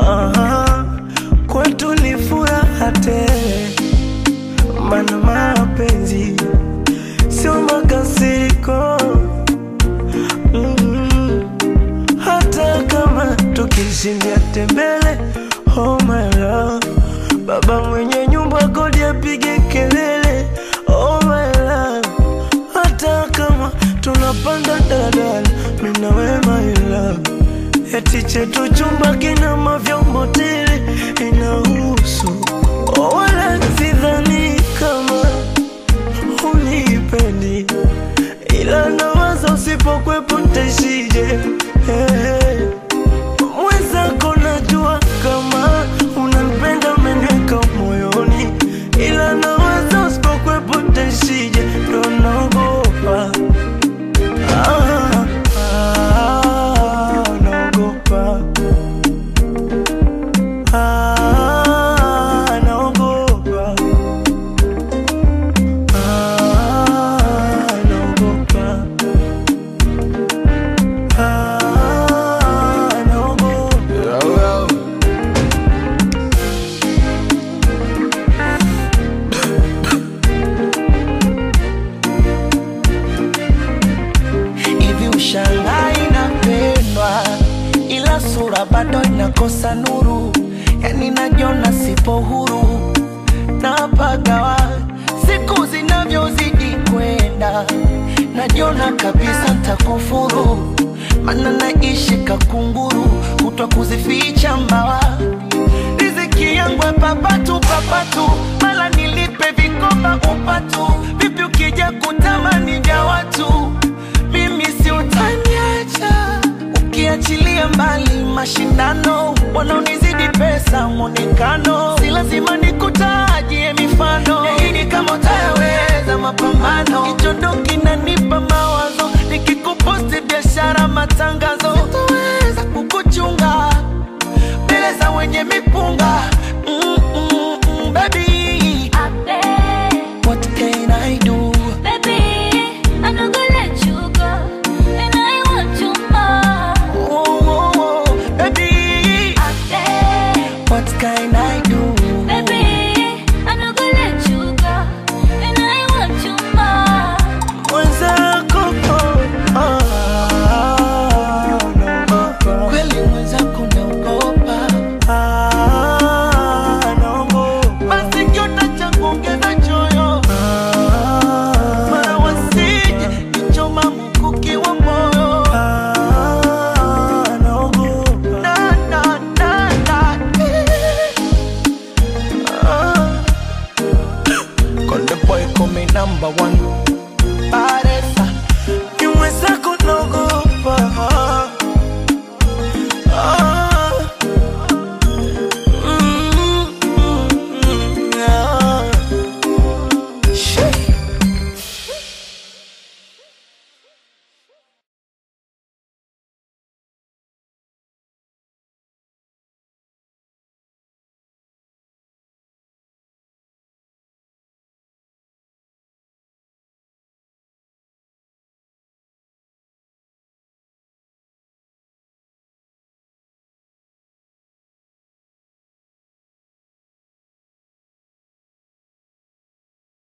Aha, kwetu ni furaha tele, mana mapenzi sio makasiriko. Mm, hata kama tukishindia tembele, oh my love, baba mwenye nyumba kodi apige kelele, oh my love, hata kama tunapanda daladala, mimi na wewe my love Eti chetu chumba kina mavyombo tele inahusu oh, wala sidhani kama unipendi, ila nawaza usipokwepo ntaishije. Hey, mwenzako najua kama unanipenda, umeniweka moyoni, ila nawaza usipokwepo ntaishije, ndo naogopa Ah, ah, naogopa. Ah, naogopa. Ah, naogopa. Ah, naogopa. hivi ushangaa inapendwa ila sura bado inakosa nuru yani najiona sipo huru napagawa siku zinavyozidi kwenda najiona kabisa ntakufuru mana naishi kakunguru kutwa kuzificha mbawa riziki yangu ya papatu papatu mala nilipe vikoba upatu vipi ukija kutamani vya watu mimi si utaniacha ukiachilia mbali mashindano wanaonizidi pesa mwonekano si lazima nikutajie mifano yaini kama utayaweza mapambano kichondo kinanipa mawazo nikikuposti biashara matangazo sitoweza kukuchunga mbele za wenye mipunga